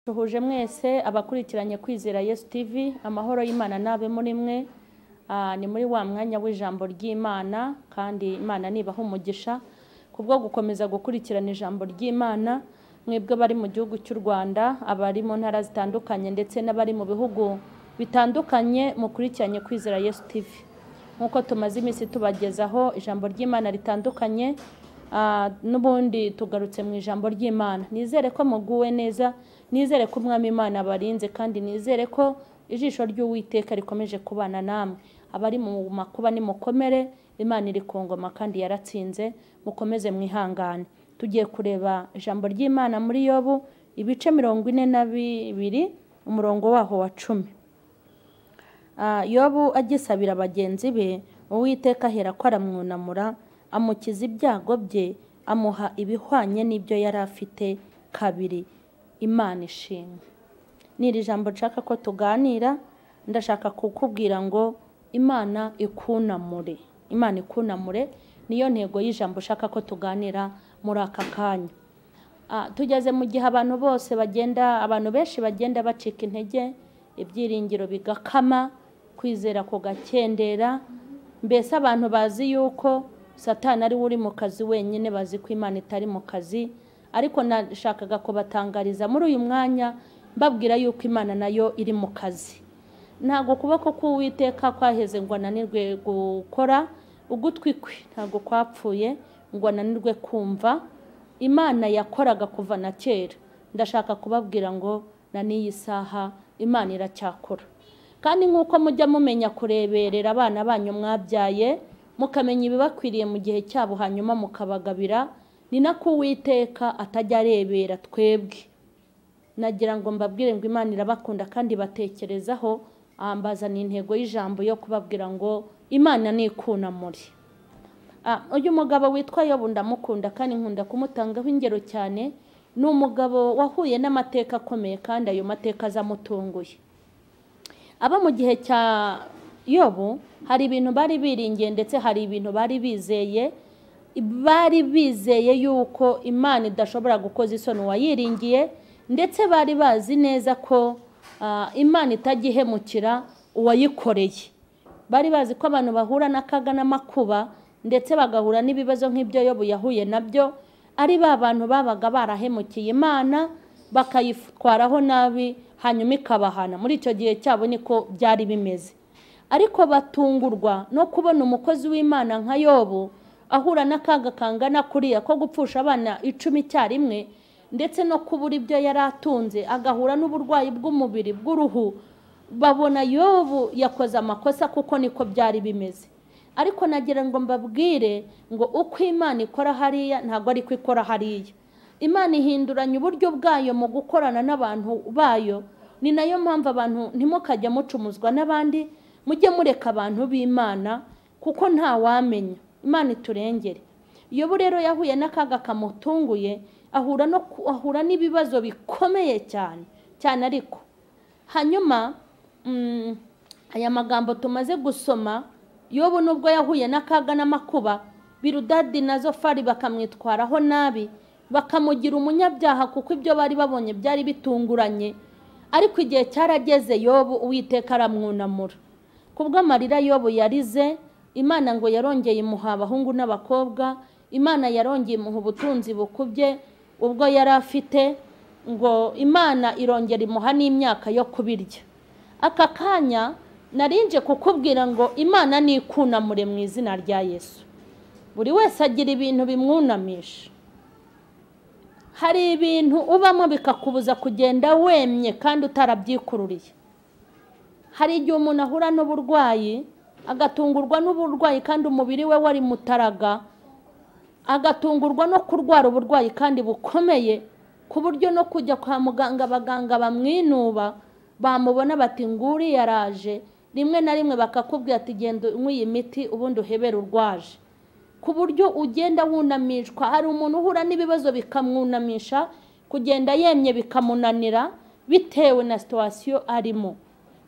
duhuje mwese abakurikiranye kwizera yesu tv amahoro y'imana n'abe muri mwe Ah, ni muri wa mwanya w'ijambo ry'imana kandi imana nibaha umugisha kubwo gukomeza gukurikirana ijambo ry'imana mwebwe abari mu gihugu cy'u rwanda abari mu ntara zitandukanye ndetse n'abari mu bihugu bitandukanye mukurikiranye kwizera yesu tv nk'uko tumaze iminsi tubagezaho ijambo ry'imana ritandukanye ah, n'ubundi tugarutse mu ijambo ry'imana nizere ko muguwe neza nizere ko umwami imana abarinze kandi nizere ko ijisho ry'uwiteka rikomeje kubana namwe abari mu makuba nimukomere imana iri ku ngoma kandi yaratsinze mukomeze mwihangane tugiye kureba ijambo ry'imana muri yobu ibice mirongo ine na bibiri umurongo waho wa cumi Ah, yobu agisabira bagenzi be uwiteka ahera ko aramwunamura amukiza ibyago bye amuha ibihwanye n'ibyo yari afite kabiri imana ishimwe n'iri jambo nshaka ko tuganira ndashaka kukubwira ngo imana ikunamure imana ikunamure niyo ntego y'ijambo ushaka ko tuganira muri aka kanya Ah, tugeze mu gihe abantu bose bagenda abantu benshi bagenda bacika intege ibyiringiro bigakama kwizera kugakendera mbese abantu bazi yuko satani ari we uri mu kazi wenyine bazi ko imana itari mu kazi ariko nashakaga kubatangariza muri uyu mwanya mbabwira yuko imana nayo iri mu kazi ntabwo ukuboko k'uwiteka kwaheze ngo ananirwe gukora ugutwi kwe ntabwo kwapfuye ngo ananirwe kumva imana yakoraga kuva na kera ndashaka kubabwira ngo na n'iyi saha imana iracyakora kandi nk'uko mujya mumenya kureberera abana banyu mwabyaye mukamenya ibibakwiriye mu gihe cyabo hanyuma mukabagabira ni nako uwiteka atajya arebera twebwe nagira ngo mbabwire ngo imana irabakunda kandi batekerezaho ah, mbazana intego y'ijambo yo kubabwira ngo imana nikunamure Ah, uyu mugabo witwa yobu ndamukunda kandi nkunda kumutangaho ingero cyane ni umugabo wahuye n'amateka akomeye kandi ayo mateka aza amutunguye aba mu gihe cya yobu hari ibintu bari biringiye ndetse hari ibintu bari bizeye bari bizeye yuko imana idashobora gukoza isoni uwayiringiye ndetse bari bazi neza ko ah, imana itajya ihemukira uwayikoreye bari bazi ko abantu bahura n'akaga n'amakuba ndetse bagahura n'ibibazo nk'ibyo yobu yahuye nabyo ari ba bantu babaga barahemukiye imana bakayitwaraho nabi hanyuma ikabahana muri icyo gihe cyabo niko byari bimeze ariko batungurwa no kubona umukozi w'imana nka yobu ahura n'akaga kangana kuriya ko gupfusha abana icumi icyarimwe ndetse no kubura ibyo yari atunze agahura n'uburwayi bw'umubiri bw'uruhu babona yobu yakoze amakosa kuko niko byari bimeze ariko nagira ngo mbabwire ngo uko imana ikora hariya ntabwo ari ko ikora hariya imana ihinduranya uburyo bwayo mu gukorana n'abantu bayo ni nayo mpamvu abantu ntimukajya mucumuzwa n'abandi mujye mureka abantu b'imana kuko nta wamenya imana iturengere yobu rero yahuye n'akaga kamutunguye ahura no ku- ahura n'ibibazo bikomeye cyane cyane ariko hanyuma mm, aya magambo tumaze gusoma yobu nubwo yahuye n'akaga n'amakuba birudadi na zofari bakamwitwaraho nabi bakamugira umunyabyaha kuko ibyo bari babonye byari bitunguranye ariko igihe cyarageze yobu uwiteka aramwunamura kubw'amarira yobu yarize imana ngo yarongeye imuha abahungu n'abakobwa imana yarongeye imuha ubutunzi bukubye ubwo yari afite ngo imana irongera imuha n'imyaka yo kubirya aka kanya narinje kukubwira ngo imana nikunamure mu izina rya yesu buri wese agira ibintu bimwunamisha hari ibintu ubamo bikakubuza kugenda wemye kandi utarabyikururiye hari igihe umuntu ahura n'uburwayi agatungurwa n'uburwayi kandi umubiri we wari mutaraga agatungurwa no kurwara uburwayi kandi bukomeye ku buryo no kujya kwa muganga abaganga bamwinuba bamubona bati nguri yaraje rimwe na rimwe bakakubwira ati genda unywe iyi miti ubundi uhebere urwaje ku buryo ugenda wunamishwa hari umuntu uhura n'ibibazo bikamwunamisha kugenda yemye bikamunanira bitewe na situwasiyo arimo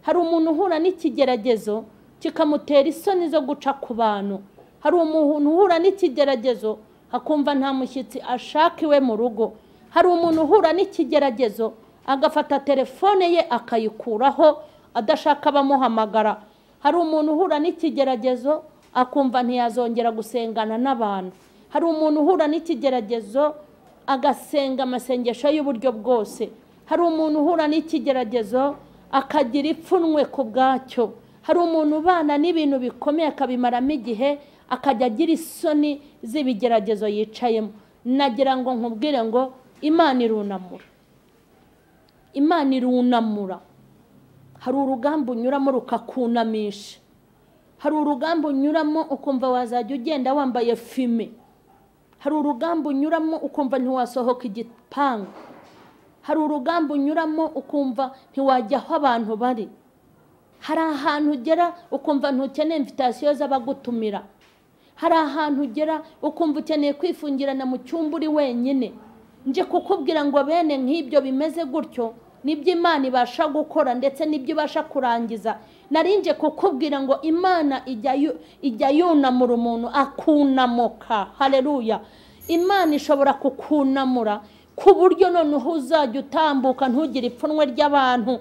hari umuntu uhura n'ikigeragezo kikamutera isoni zo guca ku bantu hari umuntu uhura n'ikigeragezo akumva nta mushyitsi ashaka iwe mu rugo hari umuntu uhura n'ikigeragezo agafata telefone ye akayikuraho adashaka abamuhamagara hari umuntu uhura n'ikigeragezo akumva ntiyazongera gusengana n'abantu hari umuntu uhura n'ikigeragezo agasenga amasengesho y'uburyo bwose hari umuntu uhura n'ikigeragezo akagira ipfunwe ku bwacyo hari umuntu ubana n'ibintu bikomeye akabimaramo igihe akajya agira isoni z'ibigeragezo yicayemo nagira ngo nkubwire ngo imana irunamura imana irunamura hari urugamba unyuramo rukakunamisha hari urugamba unyuramo ukumva wazajya ugenda wambaye fime hari urugamba unyuramo ukumva ntiwasohoka igipangu hari urugamba unyuramo ukumva ntiwajya aho abantu bari hari ahantu ugera ukumva ntukeneye imvitasiyo z'abagutumira hari ahantu ugera ukumva ukeneye kwifungirana mu cyumba uri wenyine nje kukubwira ngo bene nk'ibyo bimeze gutyo nibyo imana ibasha gukora ndetse n'ibyo ibasha kurangiza narinje kukubwira ngo imana ijya yunamura umuntu akunamuka hareruya imana ishobora kukunamura ku buryo noneho uzajya utambuka ntugire ipfunwe ry'abantu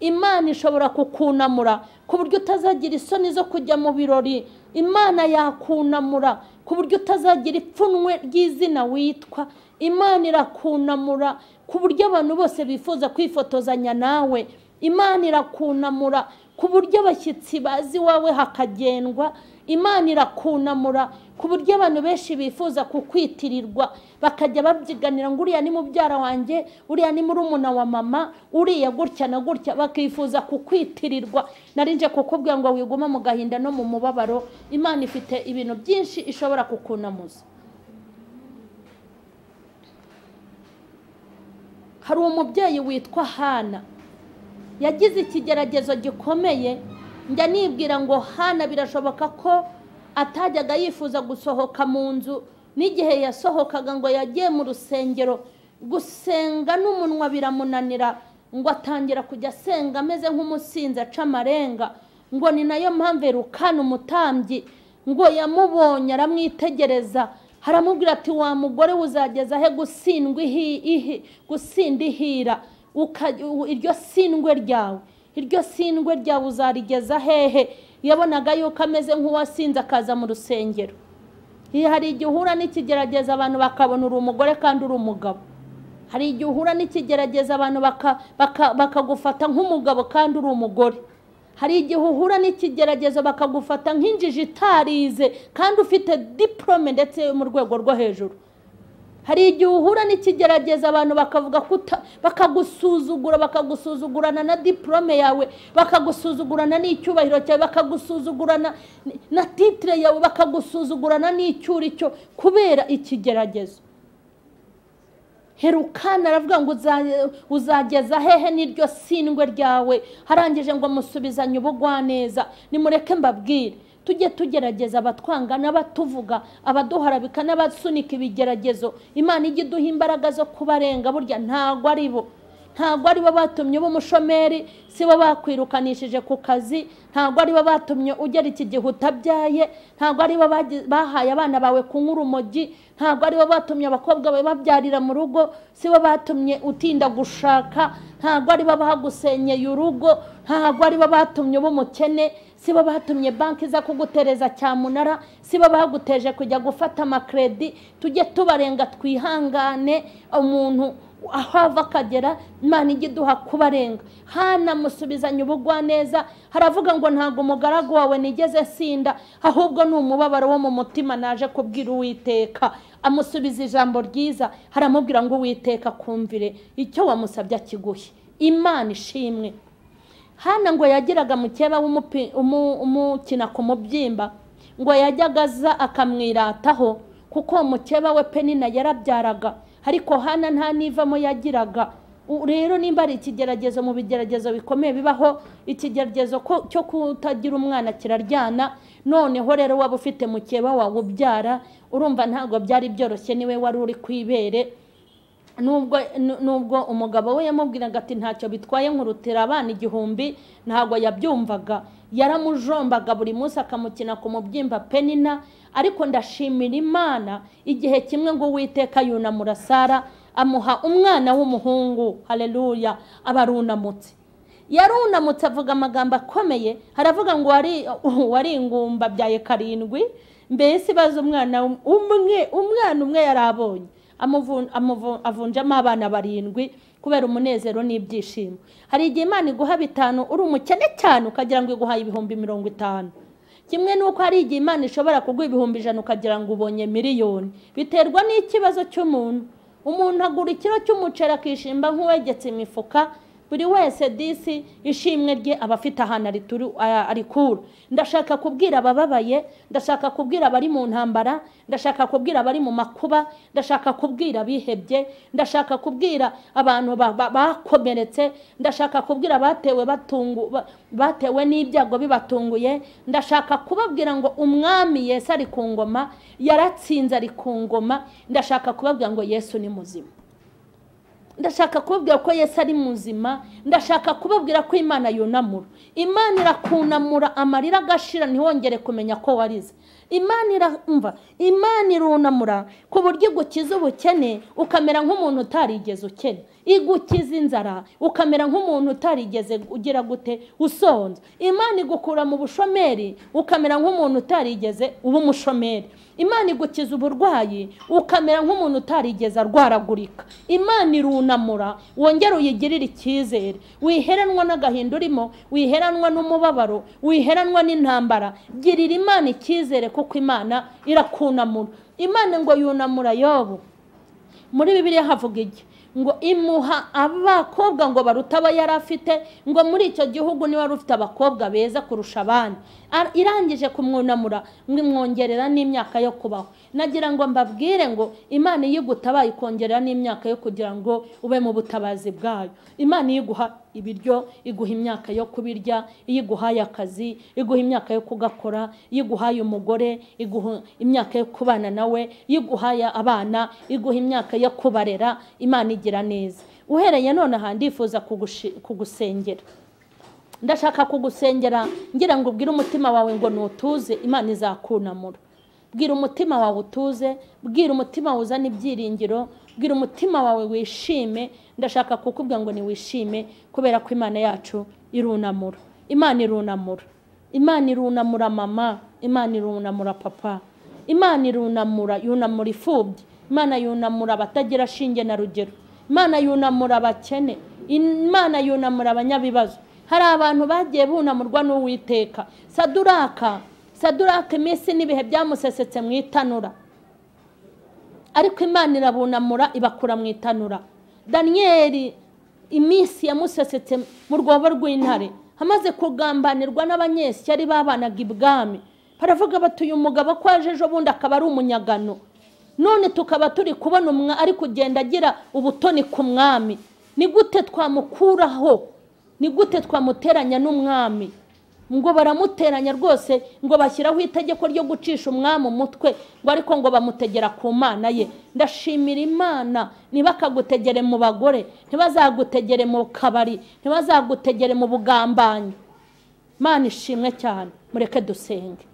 imana ishobora kukunamura ku buryo utazagira isoni zo kujya mu birori imana yakunamura ku buryo utazagira ipfunwe ry'izina witwa imana irakunamura ku buryo abantu bose bifuza kwifotozanya nawe imana irakunamura ku buryo abashyitsi bazi iwawe hakagendwa imana irakunamura ku buryo abantu benshi bifuza kukwitirirwa bakajya babyiganira ngo uriya ni mubyara wanjye uriya ni murumuna wa mama uriya gutya na gutya bakifuza kukwitirirwa narinje kukubwira ngo wigume mu gahinda no mu mubabaro imana ifite ibintu byinshi ishobora kukunamuza hari umubyeyi witwa hana yagize ikigeragezo gikomeye njya nibwira ngo hana birashoboka ko atajyaga yifuza gusohoka mu nzu n'igihe yasohokaga ngo yagiye mu rusengero gusenga n'umunwa biramunanira ngo atangira kujya asenga ameze nk'umusinzi aca amarenga ngo ni nayo mpamvu erukana umutambyi ngo yamubonye aramwitegereza haramubwira ati wa mugore uzageza he gutsindwa gusinda ihira iryo sindwe ryawe iryo sindwe ryawe uzarigeza hehe yabonaga yuko ameze nk'uwasinze akaza mu rusengero hari igihe uhura n'ikigerageza abantu bakabona uri umugore kandi uri umugabo hari igihe uhura n'ikigerageza abantu bakagufata nk'umugabo kandi uri umugore hari igihe uhura n'ikigeragezo bakagufata nk'injiji itarize kandi ufite diporome ndetse mu rwego rwo hejuru hari igihe uhura n'ikigerageza abantu bakavuga bakagusuzugura bakagusuzugurana na diporome yawe bakagusuzugurana n'icyubahiro cyawe bakagusuzugurana na titire yawe bakagusuzugurana n'icyuri cyo kubera ikigeragezo herukana aravuga ngo uzageza hehe n'iryo sindwe ryawe harangije ngo musubizanye ubugwaneza nimureke mbabwire tujye tugerageza abatwanga n'abatuvuga abaduharabika n'abasunika ibigeragezo imana ijya iduha imbaraga zo kubarenga burya ntago ari bo ntago ari bo batumye uba umushomeri si bo bakwirukanishije ku kazi ntago ari bo batumye ugera iki gihe utabyaye ntago ari bo bahaye abana bawe kunywa urumogi ntago ari bo batumye abakobwa bawe babyarira mu rugo si bo batumye utinda gushaka ntago ari bo bagusenyeye urugo ntago ari bo batumye uba umukene si bo batumye banki iza kugutereza cyamunara si bo baguteje kujya gufata amakredi tujye tubarenga twihangane umuntu aho ava akagera imana ijya iduha kubarenga hanamusubizanye ubugwaneza haravuga ngo ntabwo umugaragu wawe nigeze sinda ahubwo ni umubabaro wo mu mutima naje kubwira uwiteka amusubiza ijambo ryiza haramubwira ngo uwiteka kumvire icyo wamusabye akiguhe imana ishimwe hano ngo yagiraga mukeba umukina ku mubyimba ngo yajyaga aza akamwirataho kuko mukeba we penina yarabyaraga ariko hano nta n'ivamo yagiraga rero nimba ari ikigeragezo mu bigeragezo bikomeye bibaho ikigeragezo cyo kutagira umwana kiraryana noneho rero waba ufite mukeba wawe ubyara urumva ntabwo byari byoroshye niwe wari uri ku ibere nubwo nubwo umugabo we yamubwiraga ati ntacyo bitwaye nkurutira abana igihumbi ntabwo yabyumvaga yaramujombaga buri munsi akamukina ku mubyimba penina ariko ndashimira imana igihe kimwe ngo uwiteka yunamura sara amuha umwana w'umuhungu hareruya aba arunamutse yarunamutse avuga amagambo akomeye haravuga ngo wari ingumba byaye karindwi mbese bazi umwana umwe umwana umwe yari abonye avunjemo abana barindwi kubera umunezero n'ibyishimo hari igihe imana iguha bitanu uri umukene cyane ukagira ngo iguhaye ibihumbi mirongo itanu kimwe n'uko hari igihe imana ishobora kuguha ibihumbi ijana ukagira ngo ubonye miliyoni biterwa n'ikibazo cy'umuntu umuntu agura ikiro cy'umuceri akishimba nk'uwegetse imifuka buri wese disi ishimwe rye aba afite ahantu arikura ndashaka kubwira abababaye ndashaka kubwira abari mu ntambara ndashaka kubwira abari mu makuba ndashaka kubwira abihebye ndashaka kubwira abantu bakomeretse ndashaka kubwira abatewe batewe n'ibyago bibatunguye ndashaka kubabwira ngo umwami Yesu ari ku ngoma yaratsinze ari ku ngoma ndashaka kubabwira ngo Yesu ni muzima ndashaka kubabwira ko Yesu ari muzima ndashaka kubabwira ko imana yunamura imana irakunamura amarira agashira ntihongere kumenya ko warize imana iramva imana irunamura ku buryo igukiza ubukene ukamera nk'umuntu utarigeze ukene igukiza inzara ukamera nk'umuntu utarigeze ugira gute usonza imana igukura mu bushomeri ukamera nk'umuntu utarigeze uba umushomeri imana igukiza uburwayi ukamera nk'umuntu utarigeze arwaragurika imana irunamura wongere uyigirire icyizere wiheranwa n'agahinda urimo wiheranwa n'umubabaro wiheranwa n'intambara girira imana icyizere kuko imana irakunamura imana ngo yunamura yobu muri bibiliya havuga iki ngo imuha abakobwa ngo baruta aba yari afite ngo muri icyo gihugu niba wari ufite abakobwa beza kurusha abandi irangije kumwunamura mwimwongerera n'imyaka yo kubaho nagira ngo mbabwire ngo imana iyo igutabaye ikongerera n'imyaka yo kugira ngo ube mu butabazi bwayo imana iyo iguha ibiryo iguha imyaka yo kubirya iyo iguhaye akazi iguha imyaka yo kugakora iyo iguhaye umugore iguha imyaka yo kubana nawe iyo iguhaye abana iguha imyaka yo kubarera imana igira neza uhereye none aha ndifuza kugusengera ndashaka kugusengera ngira ngo ubwire umutima wawe ngo nutuze imana izakunamura bwira umutima wawe utuze bwira umutima wawe uzana ibyiringiro bwira umutima wawe wishime ndashaka kukubwira ngo niwishime kubera ko imana yacu irunamura imana irunamura imana irunamura mama imana irunamura papa imana irunamura yunamura imfubyi imana yunamura abatagira shinge na rugero imana yunamura abakene imana yunamura abanyabibazo hari abantu bagiye bunamurwa n'uwiteka saduraka saduraka iminsi n'ibihe byamusesetse mu itanura ariko imana irabunamura ibakura mu itanura daniyeli iminsi yamusesetse mu rwobo rw'intare amaze kugambanirwa n'abanyeshyari babanaga ibwami baravuga bati uyu mugabo ko aje ejo bundi akaba ari umunyagano none tukaba turi kubona umwa ari kugenda agira ubutoni ku mwami ni gute twamukuraho ni gute twamuteranya n'umwami ngo baramuteranya rwose ngo bashyiraho itegeko ryo gucisha umwami umutwe ngo ariko ngo bamutegera ku mana ye ndashimira imana ntibakagutegere mu bagore ntibazagutegere mu kabari ntibazagutegere mu bugambanyi mana ishimwe cyane mureke dusenge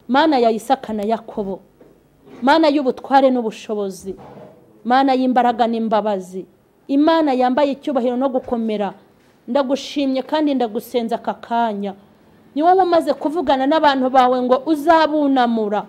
mana ya Isaka na yakobo mana y'ubutware n'ubushobozi mana y'imbaraga n'imbabazi imana yambaye icyubahiro no gukomera ndagushimye kandi ndagusenza aka kanya ni wowe umaze kuvugana n'abantu bawe ngo uzabunamura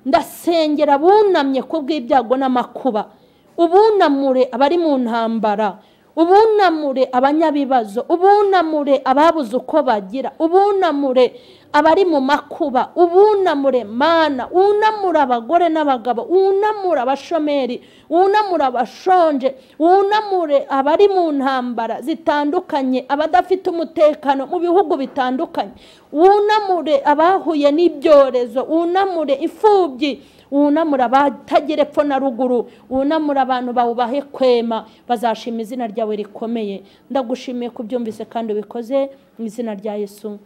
ndasengera bunamye ku bw'ibyago n'amakuba ubunamure abari mu ntambara ubunamure abanyabibazo ubunamure ababuze uko bagira ubunamure abari mu makuba ubunamure mana wunamura abagore n'abagabo wunamura abashomeri wunamura abashonje wunamure abari mu ntambara zitandukanye abadafite umutekano mu bihugu bitandukanye wunamure abahuye n'ibyorezo wunamure imfubyi wunamura abatagira epfo na ruguru wunamura abantu bawubahe kwema bazashima izina ryawe rikomeye ndagushimiye ko ubyumvise kandi ubikoze mu izina rya Yesu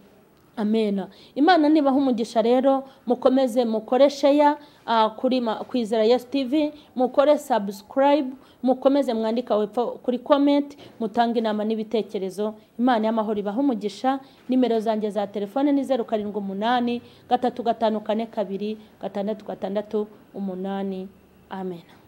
amena imana nibaho umugisha rero mukomeze mukore sheya kwizera Yesu TV mukore sabusikarayibu mukomeze mwandika wepfo kuri komenti mutange inama n'ibitekerezo imana y'amahoro ibaho umugisha nimero zanjye za telefone ni zeru karindwi umunani gatatu gatanu kane kabiri gatandatu gatandatu umunani amena